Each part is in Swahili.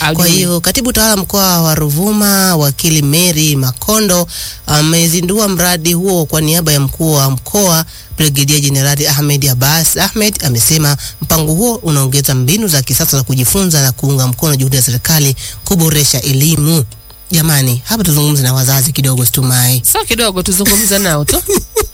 Ajui. Kwa hiyo katibu tawala mkoa wa Ruvuma wakili Mary Makondo amezindua mradi huo kwa niaba ya mkuu wa mkoa Brigedia Jenerali Ahmed Abbas Ahmed amesema mpango huo unaongeza mbinu za kisasa za kujifunza na kuunga mkono juhudi za serikali kuboresha elimu. Jamani, hapa tuzungumze na wazazi kidogo, Situmai. Sio kidogo, tuzungumze nao tu.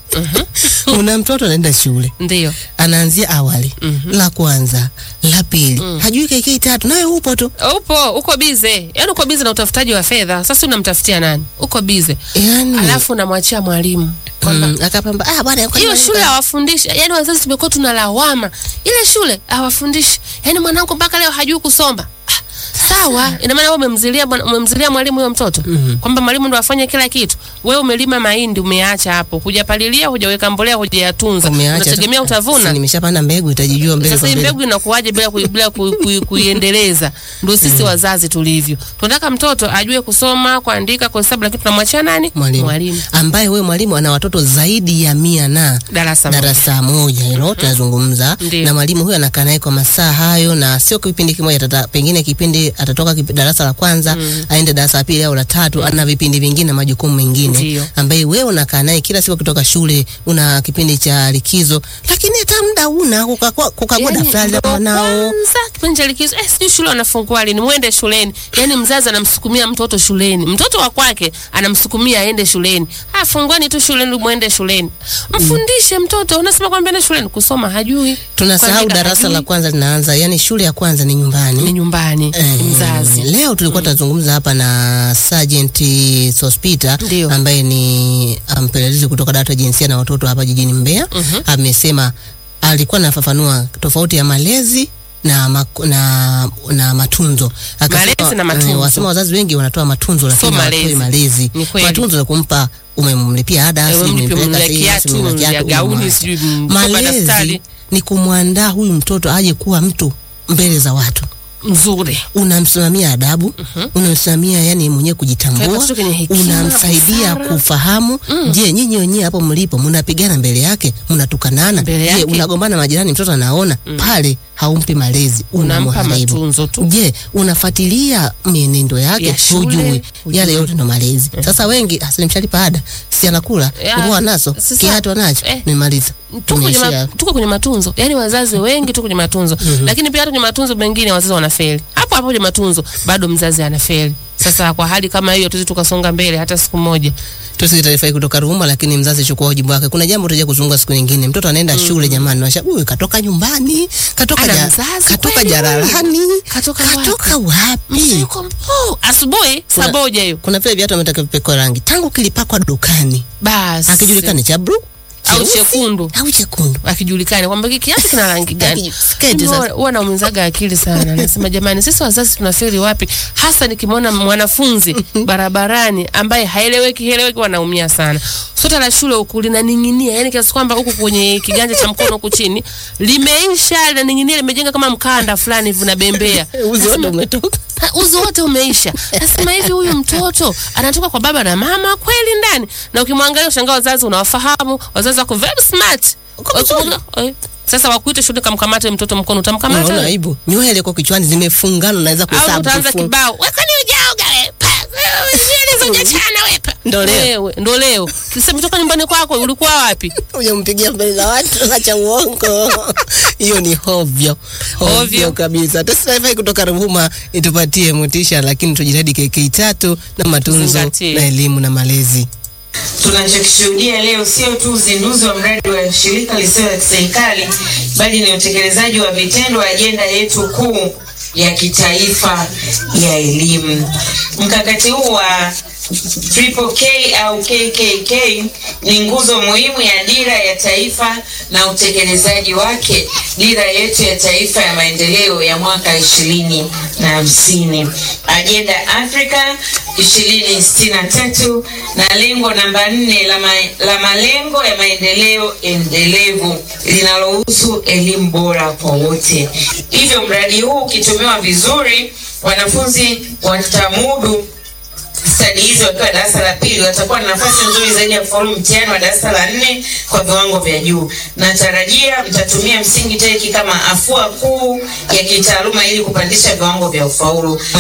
Una mtoto anaenda shule Ndio. anaanzia awali la kwanza la pili hajui KK tatu, nawe upo tu Upo, uko bize. Yaani uko bize na utafutaji wa fedha. Sasa unamtafutia nani? Uko bize. yani, Alafu unamwachia mwalimu. Kwamba mm, akapamba ah, bwana kwa hiyo nini shule unaweka- hawafundishi. Yaani wazazi tumekuwa tuna lawama. Ile shule hawafundishi. Yaani mwanangu mpaka leo hajui kusoma. Ah, Sawa, ina maana wewe umemzilia bwana- umemzilia mwalimu huyo mtoto kwamba mwalimu ndo afanye kila kitu. Wewe umelima mahindi umeacha hapo, hujapalilia, hujaweka mbolea, hujayatunza, Umeacha tu. unategemea Si utavuna. nimeshapanda mbegu itajijua mbele Sasa kwa hii mbele. mbegu inakuwaje bila kui- bila kui- kui- kuiendeleza? Ndio sisi wazazi tulivyo. Tunataka mtoto ajue kusoma, kuandika, kuhesabu, lakini tunamwachia nani? mwalimu ambaye wewe mwalimu ana watoto zaidi ya mia na Darasa moja. darasa moja hilo tunazungumza Ndiyo. na mwalimu huyo anakaa naye kwa masaa hayo, na sio kipindi kimoja, tata, pengine kipindi atatoka kipi, darasa la kwanza aende darasa la pili au la tatu, ana vipindi vingine na majukumu mengine Ndiyo. ambaye wewe unakaa naye kila siku kutoka shule, una kipindi cha likizo, lakini hata muda una kukagua kukagua Yaani, daftari la ndo mwanao. kwanza kipindi cha likizo eh, sijui shule wanafungua lini, mwende shuleni. Yani mzazi anamsukumia mtoto shuleni, mtoto wa kwake anamsukumia aende shuleni. Ah, funguani tu shuleni, mwende shuleni, mfundishe mtoto. Unasema kwamba ende shuleni, kusoma hajui, Tunasahau kuandika darasa hajui. la kwanza linaanza, yani shule ya kwanza ni nyumbani. ni nyumbani, Eh, ni mzazi. Leo tulikuwa tunazungumza hapa na Sergeant Sospita Ndio. ambaye ni mpelelezi kutoka dawati la jinsia na watoto hapa jijini Mbeya. Amesema alikuwa anafafanua tofauti ya malezi na, mak- na, na matunzo Akasema, Malezi na matunzo. eh, wasema wazazi wengi wanatoa matunzo lakini malezi. hawatoi malezi. Ni kweli. Matunzo ni kumpa umemlipia ada, Eh, si umemlipia- umempeleka umemnunulia sehemu, kiatu, si umemnunulia umemnunulia kiatu, gauni, umemwacha. sijui mkoba, Malezi daftari. ni kumwandaa huyu mtoto aje kuwa mtu mbele za watu Mzuri. unamsimamia adabu unamsimamia yani mwenyewe Kwa kujitambua hiyo watoto kwenye hekima, unamsaidia busara. kufahamu je nyinyi wenyewe hapo mlipo mnapigana mbele yake mnatukanana Mbele je yake. unagombana majirani mtoto anaona pale haumpi malezi Unampa unamharibu matunzo tu. je unafuatilia mienendo yake Ya shule, hujui hujui. yale yote ndo malezi sasa wengi asinimshalipa ada si anakula Ya, nguo anazo sasa- kiatu anacho eh, nimaliza tuko kwenye, Tumeishia ma, tuko kwenye matunzo yaani wazazi wengi tuko kwenye matunzo lakini pia hata kwenye matunzo mengine wazazi wanafeli hapo hapo kwenye matunzo bado mzazi anafeli sasa kwa hali kama hiyo tuzi tukasonga mbele hata siku moja Tusikie taarifa hii kutoka Ruvuma, lakini mzazi chukua wajibu wake. Kuna jambo tutaje kuzungumza siku nyingine. Mtoto anaenda shule jamani, washa huyu katoka nyumbani, katoka Ana ja, mzazi katoka kweli jalalani, Katoka katoka Mtu wapi? yuko oh, asubuhi saa Kuna- moja hiyo Kuna vile viatu ametaka vipekwa rangi tangu kilipakwa dukani, basi akijulikani cha blue au cheusi, chekundu au chekundu. akijulikana kwamba hiki kiatu kina rangi gani. Aki- sketi Mimi sasa. huwa- huwa naumizaga akili sana, nasema jamani, sisi wazazi tunafeli wapi? Hasa nikimwona mwanafunzi barabarani ambaye haeleweki heleweki, wanaumia sana. Sweta la shule huku linaning'inia, yani kiasi kwamba huku kwenye kiganja cha mkono huku chini limeisha, linaning'inia, limejenga kama mkanda fulani hivi unabembea. Uzi wote umetoka. Ha, uzi wote umeisha. Nasema hivi, huyu mtoto anatoka kwa baba na mama kweli ndani? Na ukimwangalia ushangaa, wazazi unawafahamu, wazazi wako very smart. Wakimwona- eh, Sasa wakuite shule, kamkamate mtoto mkono, Unaona utamkamata aibu? Nywele kwa kichwani zimefungana, naweza au kuhesabu. utaanza kufunga. kibao, wakani ujaoga wewe, pa, wewe, nywele zojachana wewe, pa. Ndo leo. Wewe, ndo leo kisema toka nyumbani kwako, ulikuwa wapi? Hujampigia mbele za watu, acha uongo. Hiyo ni hovyo hovyo Hovyo. kabisa. Taarifa hii kutoka Ruvuma itupatie motisha, lakini tujitahidi KK tatu na matunzo Tuzingatie. na elimu na malezi. Tunachokishuhudia leo sio tu uzinduzi wa mradi wa shirika lisilo la kiserikali bali ni utekelezaji wa vitendo wa ajenda yetu kuu ya kitaifa ya elimu. Mkakati huu wa Triple K au KKK ni nguzo muhimu ya dira ya taifa na utekelezaji wake, dira yetu ya taifa ya maendeleo ya mwaka ishirini na hamsini, ajenda Afrika ishirini sitini na tatu na lengo namba nne la, ma, la malengo ya maendeleo endelevu linalohusu elimu bora kwa wote. Hivyo mradi huu ukitumiwa vizuri, wanafunzi watamudu stadi hizi wakiwa darasa la pili watakuwa na nafasi nzuri zaidi ya kufaulu mtihani wa darasa la nne kwa viwango vya juu. Natarajia mtatumia msingi teki kama afua kuu ya kitaaluma ili kupandisha viwango vya ufaulu.